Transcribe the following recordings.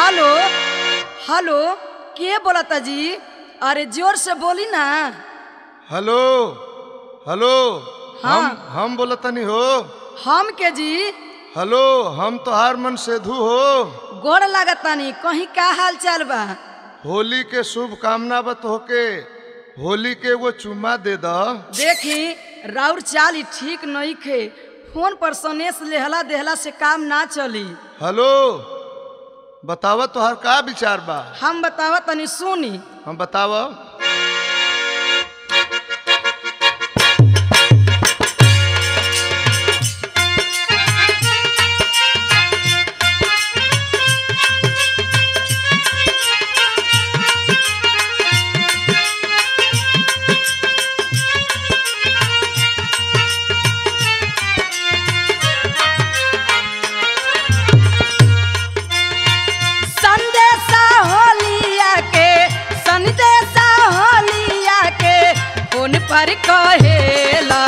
Hello hello के बोलता जी अरे जोर से बोली ना हेलो हेलो हाँ। हम हम बोलतनी हो हम के जी हेलो हम तोहार मन सेधु हो गोड़ लागतानी कहीं का हाल चाल बा होली के शुभ कामना बत होके होली के एगो चुम्मा दे द देखी राउर चाल ई ठीक नहीं खे फोन पर सनेस लेहला देहला से काम ना चली हेलो बतावा तोहार का विचार बा हम बतावा तनी सुनी हम बतावा संदेशा होलिया के संदेशा होलिया के फोन पर कहेला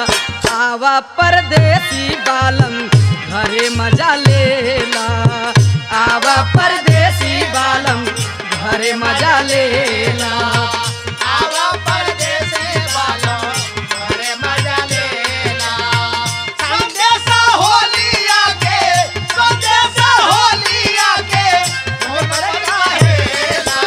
आवा परदेसी बालम घरे मजा लेला आवा परदेसी बालम घरे मजा लेला आवा परदेसे वालो घरे मजा लेला संदेशा होलिया के संदेशा होलिया के मोर काहेला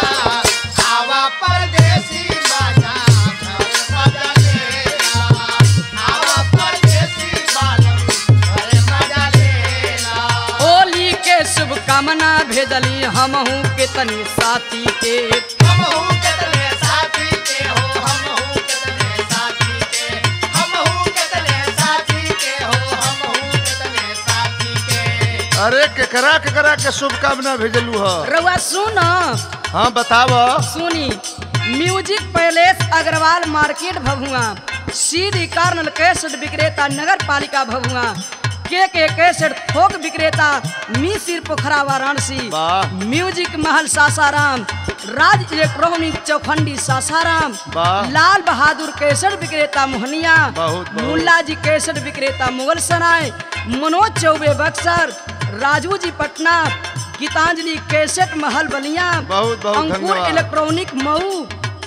आवा परदेसी मजा घरे मजा लेला आवा परदेसी वालो घरे मजा लेला होली के शुभकामना भेजली हमहू के तनी साथी के हम हूँ कितने साथी के हो हम हूँ कितने साथी के हम हूँ कितने साथी के हो हम हूँ कितने साथी के अरे केकरा केकरा के शुभकामना भेजलू ह रउआ सुन हाँ बतावा सुनी music palace Agrawal market Bhabua CD corner cassette विक्रेता नगर पालिका भभुआ के के कैसेट थोक विक्रेता मिसिर पोखरा वाराणसी वाह म्यूजिक महल सासाराम राज इलेक्ट्रॉनिक चौखंडी सासाराम वाह लाल बहादुर कैसेट विक्रेता मोहनिया बहुत, बहुत। मुल्ला जी कैसेट विक्रेता मुगल सराय मनोज चौबे बक्सर राजू जी पटना गीतांजलि कैसेट महल बलिया बहुत, बहुत अंकुर धन्यवाद। इलेक्ट्रॉनिक मऊ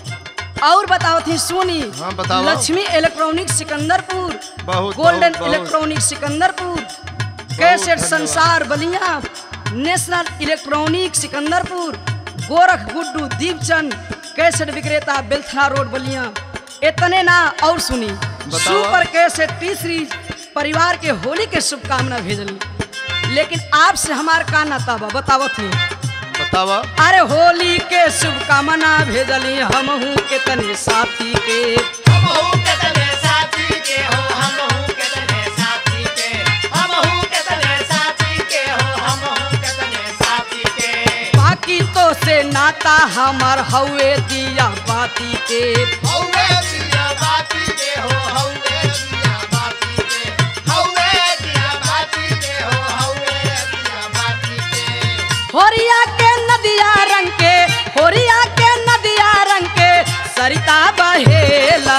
और बताओ थी सोनी हाँ, बताओ। लक्ष्मी इलेक्ट्रॉनिक सिकंदरपुर बहुत, गोल्डन बहुत, बहुत। इलेक्ट्रॉनिक सिकंदरपुर कैसेट धन्यवाद। संसार Ballia national electronic Sikandarpur Gorakh Guddu Deepchand cassette विक्रेता बेलथरा रोड बलिया इतने ना और सुनी सुपर कैसेट तीसरी परिवार के होली के शुभकामना भेजली लेकिन आपसे हमार का नाता बा बतावत थी बतावा अरे होली के शुभकामना भेजली हमहू के तने साथी के हम हूँ कितने साथी के हो हम हूँ कितने साथी के हम हूँ कितने साथी के हो हम हूँ कितने साथी के बाकी तो से नाता हमार हवे दिया बाती के हौवे दिया बाती के हो हौवे दिया बाती के हौवे दिया बाती के हो हौवे दिया बाती के होरिया के नदिया रंग के होरिया के नदिया रंग के सरिता बहेला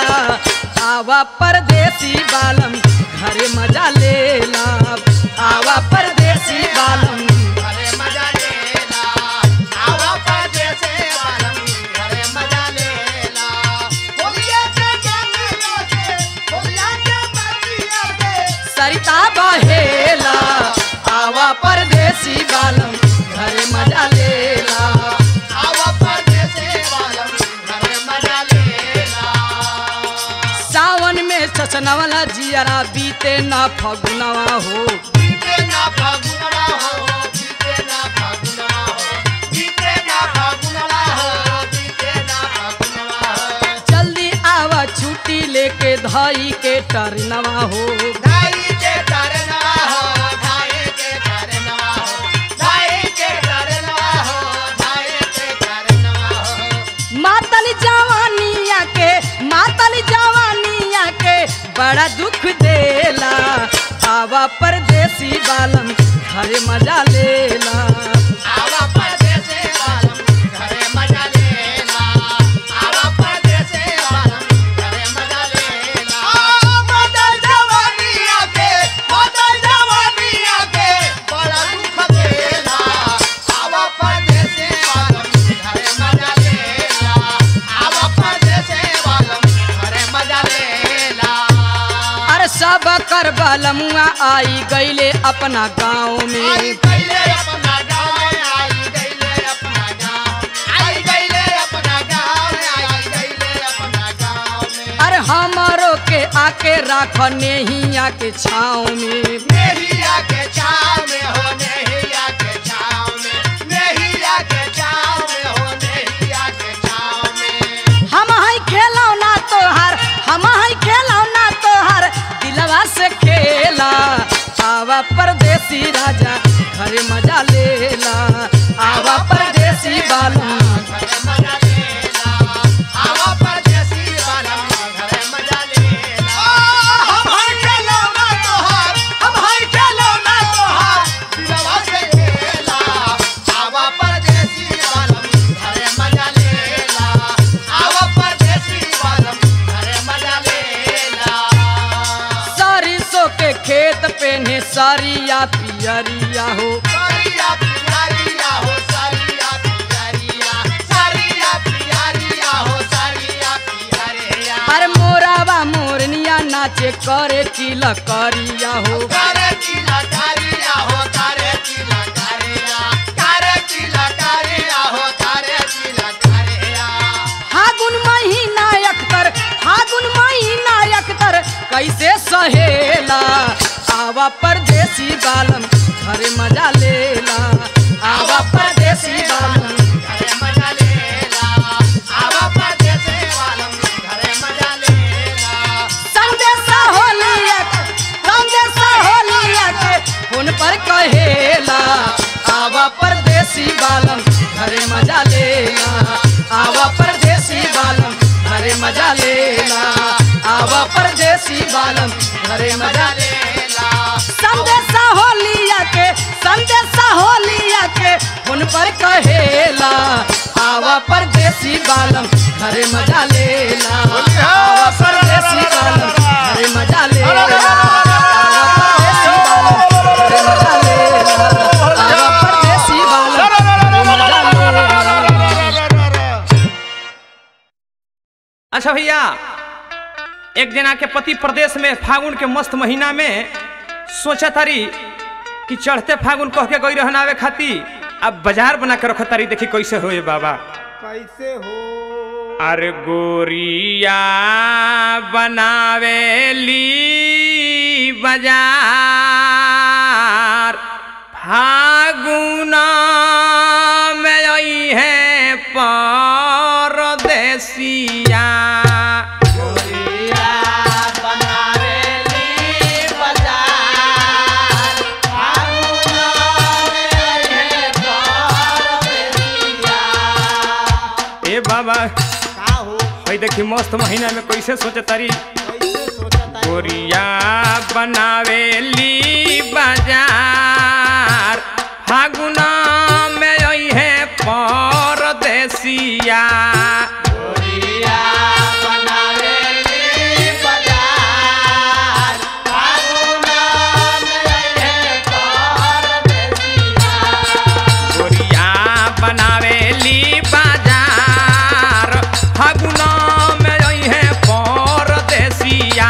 आवा परदेसी बालम घरे मजा लेला आवा परदेसी बालम घरे मजा लेला आवा परदेसे वालम घरे मजा लेला होलिया के जंगलों से होलिया के बातिया के सरिता बहेला आवा परदेसी बालम घरे मजा लेला आवा परदेसे वालम घरे मजा लेला सावन में चचनवला जियरा बीते ना फगुनवा हो बीते ना फागुनवा हो बीते ना फागुनवा हो बीते ना फागुनवा हो बीते ना फागुनवा हो जल्दी आवा छुट्टी लेके धाई के टरनवा हो धाई के तरनवा हो धाई के तरनवा हो धाई के तरनवा हो धाई के तरनवा हो मातल जवानिया के मातल जवानिया के बड़ा दुख देला आवा परदेसी बालम घरे मजा लेला आवा परदेसे वालम घरे मजा लेला आवा परदेसे वालम घरे मजा लेला आ मदर जवानिया के मदर जवानिया के बड़ा दुख देला आवा पर हमर बालमुआ आई गईले अपना गाँव आई में गईले अपना गाँव में, आई गईले अपना गाँव। आई गईले अपना गाँव में, आई गईले अपना गाँव में। अरे हमारो के आके राख नेहिया के छाँव में नेहिया के छाँव में हो, नेहिया के छाँव में। नेहिया के छाँव में हो, नेहिया के छाँव में। हम हई खेलौना तोहार हम हई खेलौना तोहार दिलवा से खेला आवा परदेसी राजा घरे मजा लेला आवा परदेसी बालू घरे मजा लेला। आवा परदेसी बालम, घरे मजा लेला। हम हई खेलौना तोहार, हम हई खेलौना तोहार, दिलवा से खेला। आवा परदेसी बालम, घरे मजा लेला। आवा परदेसी बालम, घरे मजा लेला। सरसों के खेत पेने सारिया पियरिया हो सारिया पियारिया हो, सारिया पियारिया। सारिया पियारिया हो, सारिया पियारिया। अरे मोरावा मोरनिया नाचे करे किल करिया हो कारे किला कारिया हो कारे किला कारिया कारे किला कारिया हो कारे किला कारिया फागुन महीना अख्तर फागुन महीना अख्तर कैसे सहेला आवा परदेसी बालम घरे मजा लेला आवा परदेसी बालम घरे मजा लेला आवा परदेसे वालम घरे मजा लेला संदेशा होलिया के संदेशा होलिया के फोन पर कहेला आवा परदेसी बालम घरे मजा लेला आवा परदेसी बालम घरे मजा लेला आवा परदेसी बालम घरे मजा लेला संदेशा होलिया के संदेशा होलिया के फोन पर कहेला आवा परदेसी बालम घरे मजा लेला आवा परदेसी बालम घरे मजा लेला आवा परदेसी बालम घरे मजा लेला आवा परदेसी बालम घरे मजा लेला अच्छा भैया एक जना के पति प्रदेश में फागुन के मस्त महीना में सोचा तारी कि चढ़ते फागुन कह के गई रहनावे खाती अब बाजार बना के रख तारी देखी कैसे होए बाबा कैसे हो अरे गोरिया बनावेली बाजार फागुना में आई है परदेसिया ए बाबा भाई देखी मस्त महीना में कैसे सोचे तारी गोरिया बनावेली बाजार फागुना में आई है परदेसिया गोरिया बनावेली बाजार फागुना में आई है परदेसिया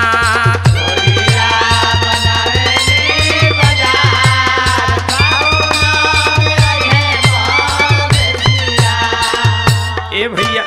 ए भैया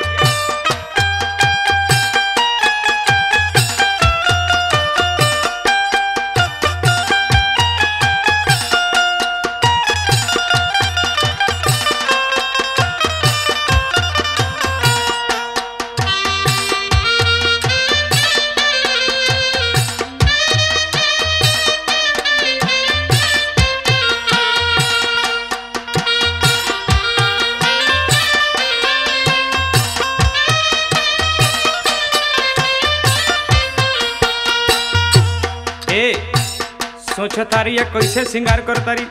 ए सोच तारी या कैसे श्रृंगार कर तारी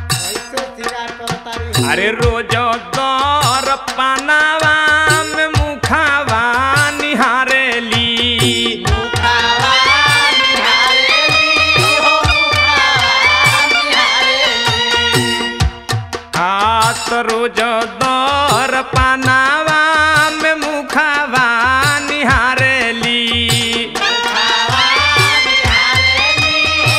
अरे रोज दर पानावा में मुखावा निहारेली हाथ रोज दर पानावा में मुखावा निहारेली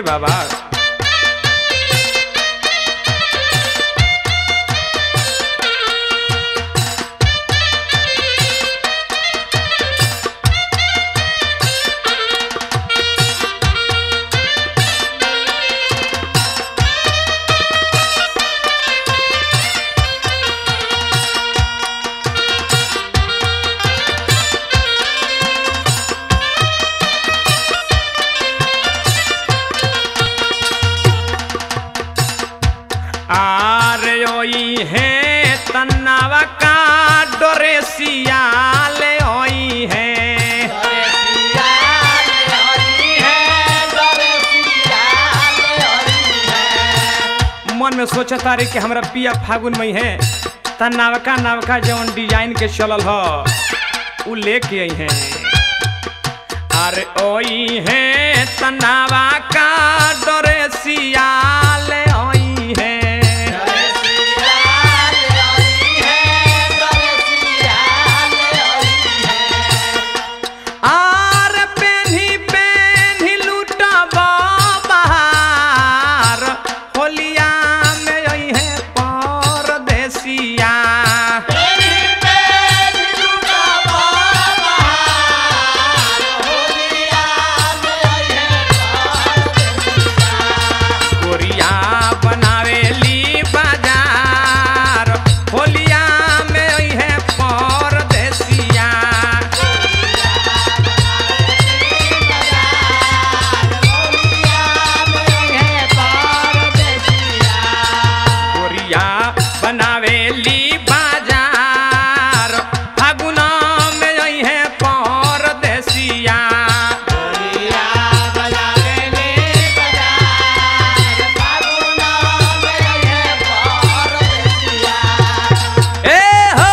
बाबा आर ओई है तन्नावा का डोरे सियाले ओई है मन में सोचा तारे कि हमरा पिया फागुन में है त नवका नवका जवन डिजाइन के चलल ह उ लेके आई है अरे ओई है तनावा का डोरे सियाले ओई है आर पेन्ही पेन्ही लूटबा बहार होलिया में आई है परदेसिया गोरिया बनावेली बाजार होलिया में आई है परदेसिया गोरिया बनावेली बाजार फागुना में आई है परदेसिया ए हो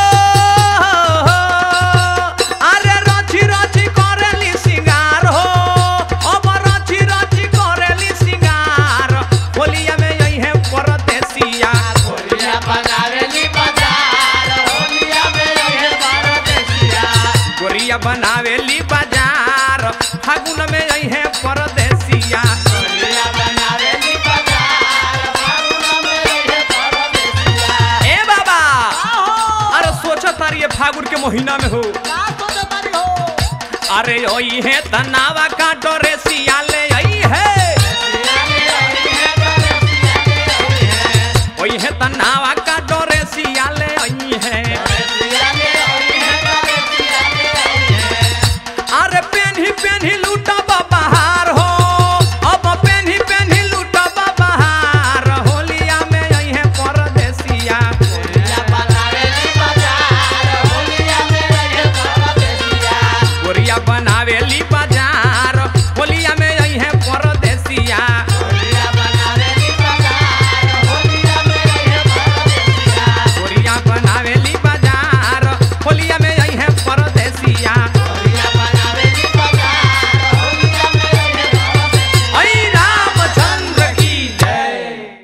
अरे रची रची करेली सिंगार हो अब रची रची करेली सिंगार होलिया में आई है परदेसिया गोरिया बनावेली बाजार फागुन में आई है परदेसिया ए बाबा अरे सोचा तारी ये फागुन के महीना में हो अरे ओई है तनावा का डोरे सियाले आई है ओई है तनावा का डोरे सियाले आई है अरे पेन्ही पेन्ही लूटबा बहार हो अब पेन्ही पेन्ही लूटबा बहार होलिया में आई है परदेसिया गोरिया बनावेली बाजार होलिया में आई है परदेसिया गोरिया बनावेली बाजार होलिया में आई है परदेसिया आई रामचंद्र की जय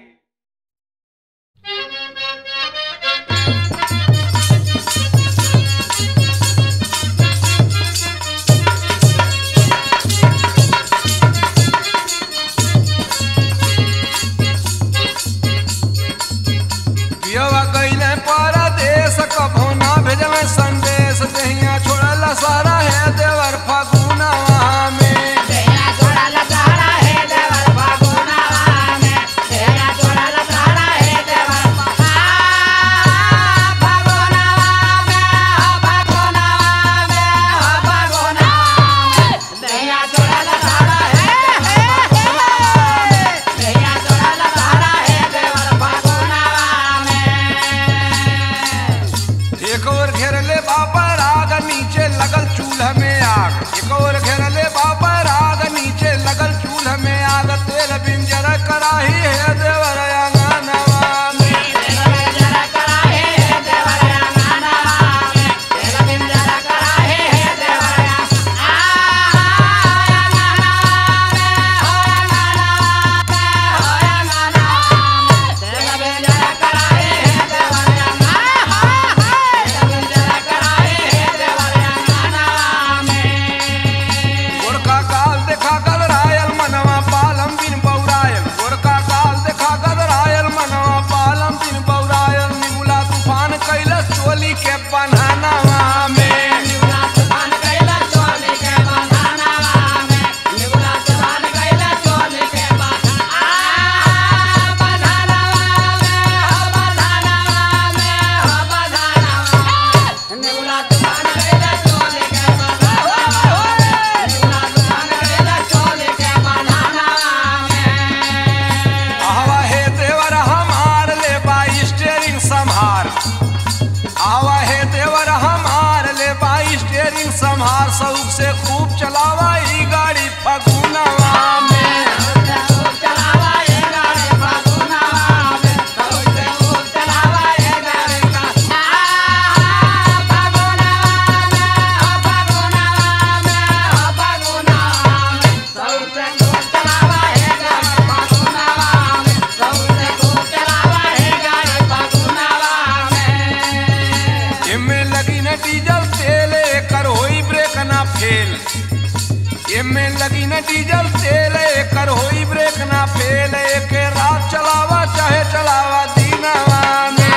पियवा कइले परदेस कभो ना भेजल संदेश देहिया छोड़ल सारा है देवर फागुनवा में एक और घेरले बापर आग नीचे लगल चूल्हा में आग एक और घेरले बापर आग नीचे लगल चूल्हा में आग तेल बिंजर कराही है देवर अंगनवा में Yeah. बनानवा में आवा हे देवर हमार ले बाई स्टेरिंग संभार आवा हे देवर हमार ले बाई स्टेरिंग संभार सऊक से खूब चलावा ई गाड़ी फगुनवा में एमे लगी न डीजल तेल एकर होई ब्रेक ना फेल एमे लगी न डीजल तेल एकर होई ब्रेक ना फेल एके रात चलावा चाहे चलावा दीनवा में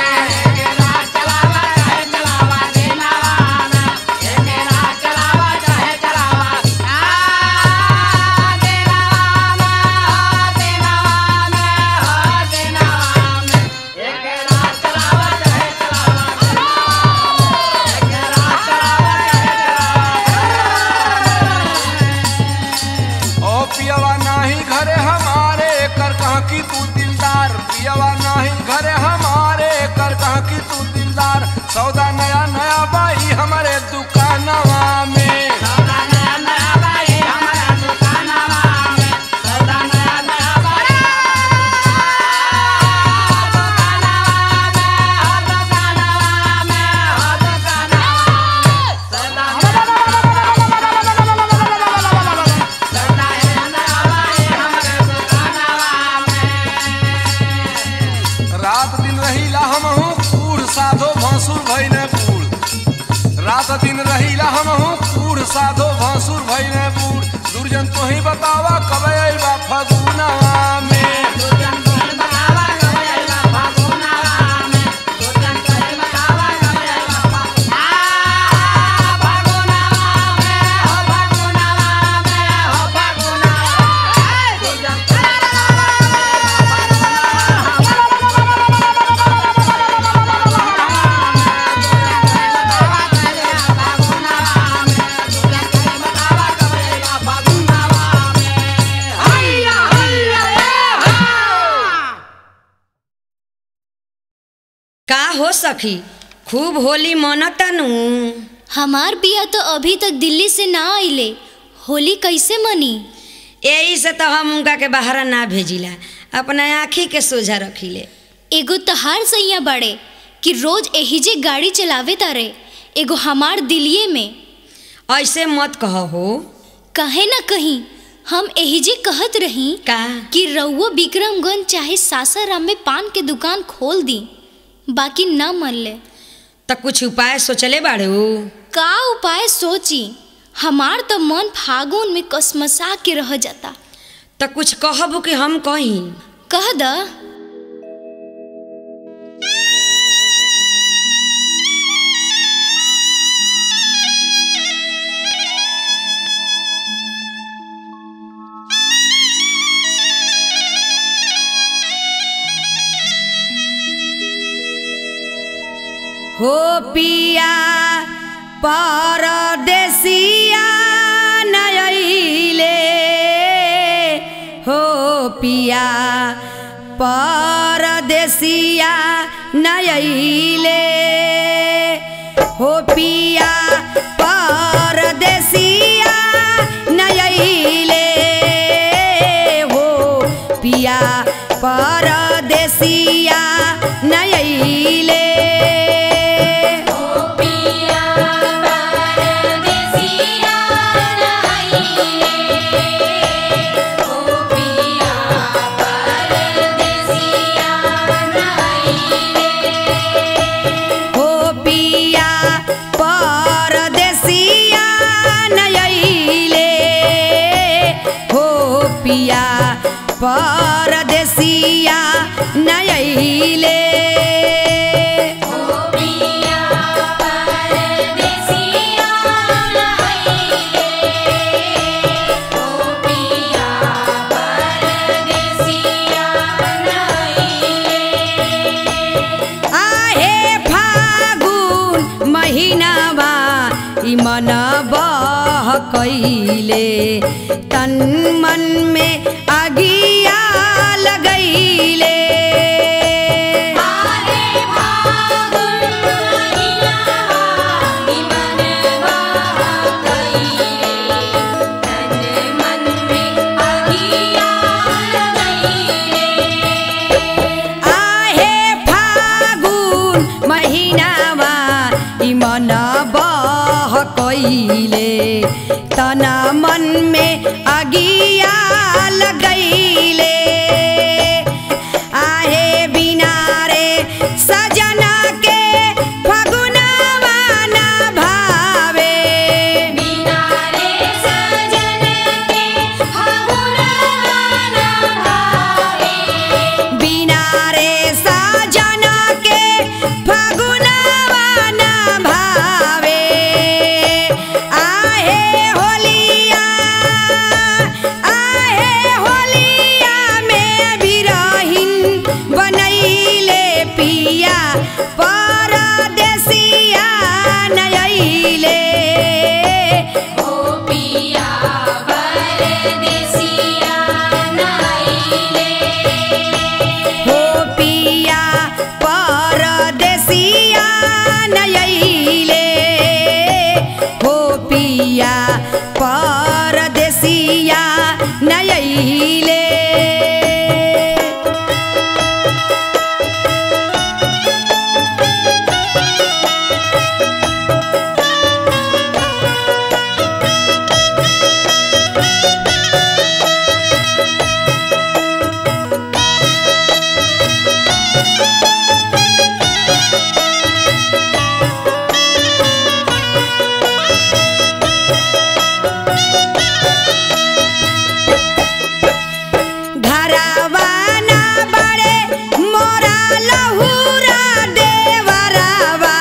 ओ पियवा नाही घरे हमारे कर कहाँ की तू दिलदार पियवा नाही घरे हमारे कर कहाँ की तू दिलदार सौदा नया नया बाई हमारे दुकानवा में रात दिन रहीला हमहू कूड़ साधो भसुर भइने बूढ़ रात दिन रहीला हमहू कूड़ साधो भसुर भइने बूढ़ दुर्जन तो ही बतावा कब अइबा फगुनवा में का हो सखी खूब होली मनतानू हमार बिया तो अभी तक दिल्ली से ना आइले होली कैसे मनी यही से तो हम उनका के बाहर ना भेजिला अपना आँखी के सोझा रखिले एगो तहार सैया बड़े कि रोज एहिजे गाड़ी चलावे तारे एगो हमार दिलिये में ऐसे मत कहो हो कहे ना कहीं हम एहिजे कहत रही का कि रउआ विक्रमगंज चाहे सासाराम में पान के दुकान खोल दी बाकी ना मन ले तो कुछ उपाय सोचले बाड़े हो का उपाय सोची हमार तो मन फागुन में कसमसा के रह जाता तो कुछ कहबू कि हम कहीं कह द हो पिया परदेसिया नयले हो पिया परदेसिया नयले हो पिया परदेसिया नयले हो पिया परदेसिया नयले हो पिया मन बह कैले तन मन में अगिया लगैले आहे फागुन महिनामा ई मन बह कैले तना मन में अगिया लगैले आहे बिना रे सजना के फगुनवा ना भावे बिना रे सजना के फगुनवा ना भावे आहे होलिया आहे होलिया में बिरहिन बनैले पिया परदेसिया नयैले हो पिया परदेसिया नयैले हो पिया परदेसिया नयैले घरवाना बड़े मोरा लहुरा देवरवा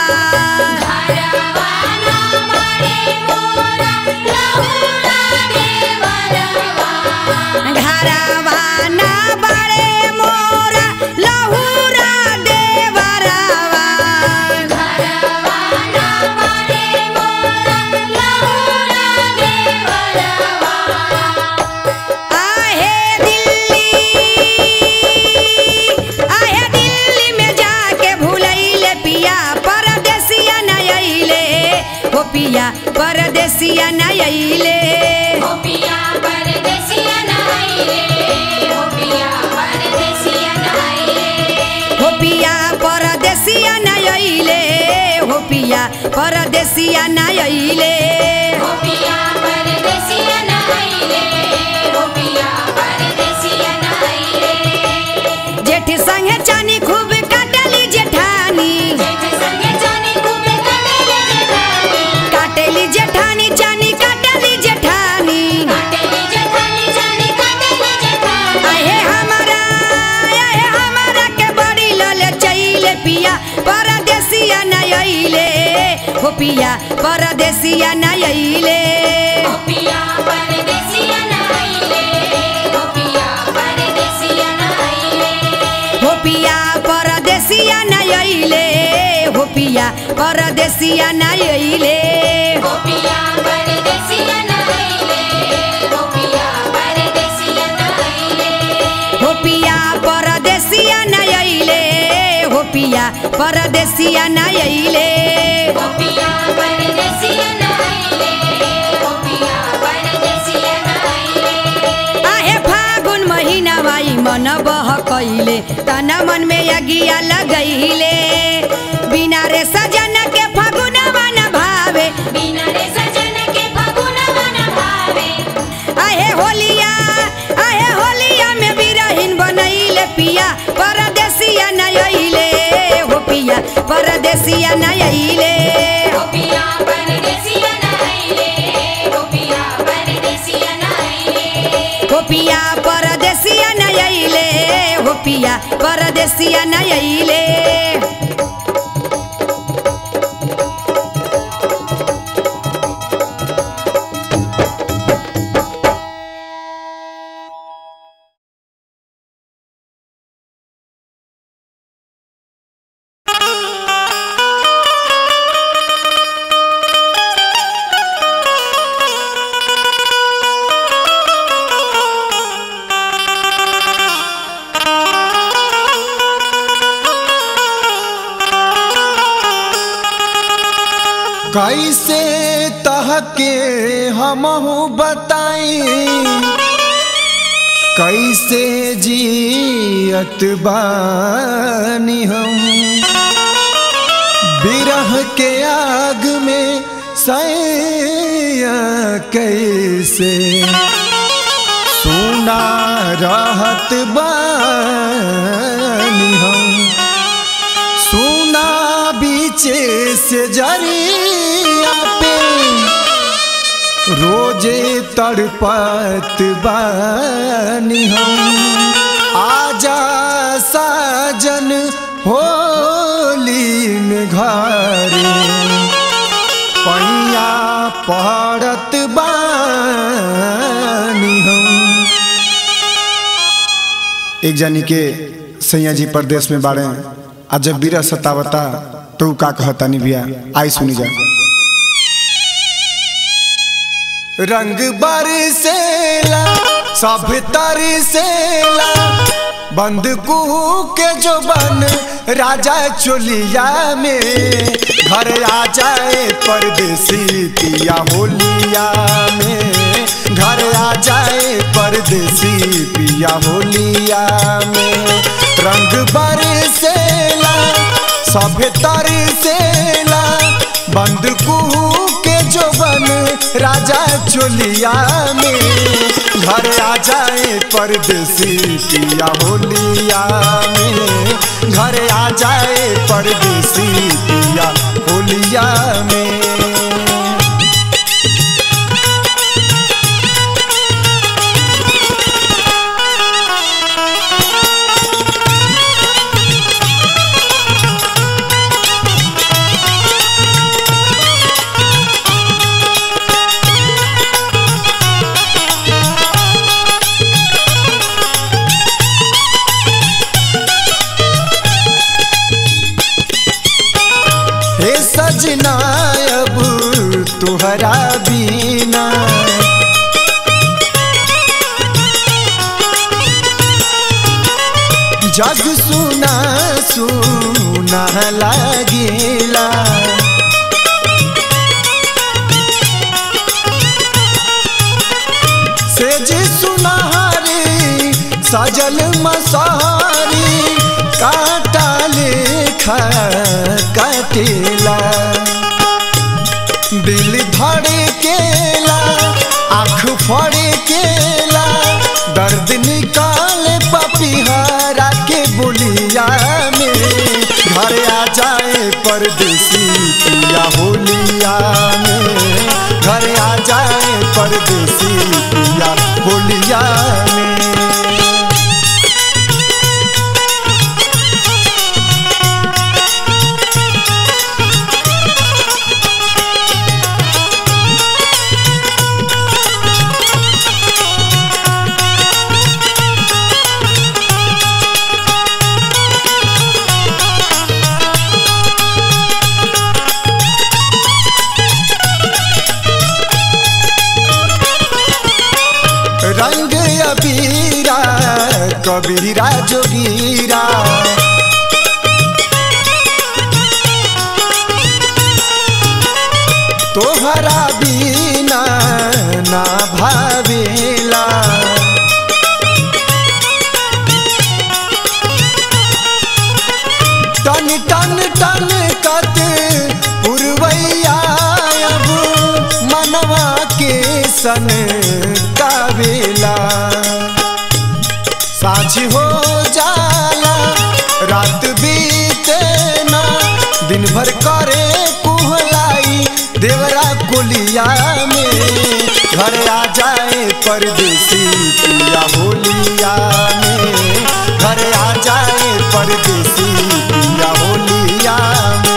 घरवाना बड़े मोरा लहुरा देवरवा आहे दिल्ली आहे दिल्ली में जाके भूलैले पिया परदेसिया न अइले हो पिया परदेसिया न अइले हो पिया परदेसिया न अइले हो पिया परदेसिया न अइले जेठ संगे चानी खूब काटली जेठानी काटेली जेठानी चानी काटली जेठानी आहे हमारा आहे हमारा के बड़ी लले चैले पिया परदेसिया न अइले हो पिया परदेसिया न अइले हो पिया परदेसिया न अइले हो पिया परदेसिया न अइले हो पिया परदेसिया न अइले हो पिया परदेसिया न अइले आहे फागुन महिना वाई मन बह कैले तना मन में अगिया लगैले बिना रे सजन के फगुनवा न भावे आहे होलिया आहे होलिया में बिरहिन बनैले पिया परदेसिया न अइले हो पिया परदेसिया न अइले हो पिया परदेसिया न अइले हो पिया परदेसिया न अइले कैसे तहके हमहू बताई कैसे जियत बानी हम बिरह के आग में सैया कैसे सुना रहत बानी हम सुना बीचे से जरिया पे रोजे तड़पत बानी हम आजा साजन होली में घरे पैया पड़त बानी हम एक जानी के सैया जी परदेश में बाड़े आज जब बीरा सतावता तो उ का कहता नहीं भैया आई सुनी जा रंग बरसेला सब तरसेला बंद कुहू के जो बन राजा चोलिया में घर आ जाए परदेसी पिया होलिया में घर आ जाए परदेसी पिया होलिया में रंग बरसेला सब तरसेला बंद कुहू के जो बन राजा चोलिया में घर आ जाए परदेसी पिया होलिया में घर आ जाए परदेसी पिया होलिया में हे सजना अब तुहरा बीना जग सुना सुना लागेला से जी सुनहरी सजल मसारी काटा लेखा काटेला दिल धड़े केला आँख फड़े केला दर्द निकाले पपिहरा के बोलिया में घर आ जाए परदेसी पिया होलिया में घर आ जाए परदेसी पिया होलिया में रंग अबीरा कबीरा जोगीरा तोहरा बीना ना भावेला टन टन टन कत पुरवैया अब मनवा के सन कावेला साझ हो जाला रात बीते ना दिन भर करे कुहलाई देवरा कोलिया में घर आ जाए परदेसी पिया होलिया में घर आ जाए परदेसी पिया होलिया में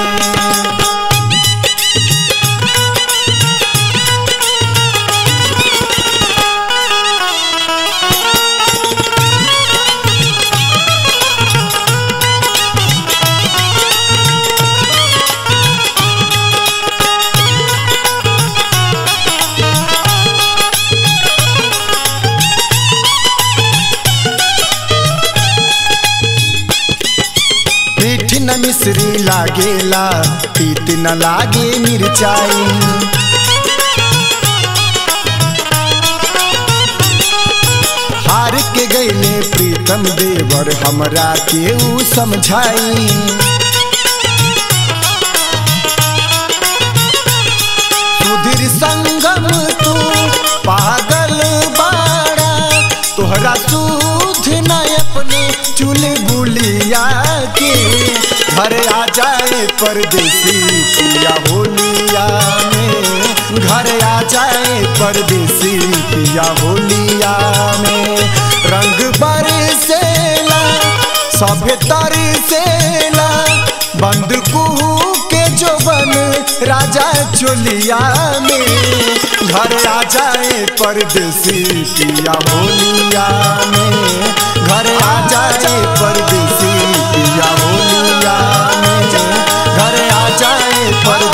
मीठ न मिश्री लागेला तीत न लागे मिर्चाई हार के गईले प्रीतम देवर हमरा केहू समझाई सुधीर संगम तू पागल बाड़ा तोहरा सूध न अपने चुल बुलिया के घर आ जाए परदेसी पिया होलिया में घर आ जाए परदेसी पिया होलिया में रंग बरसेला सभे तरसेला बंद कुहू के जोबन राजा चोलिया में घर आ जाए परदेसी पिया होलिया में घर आ जाए परदेसी पिया होलिया में घर आ जाए परदेसी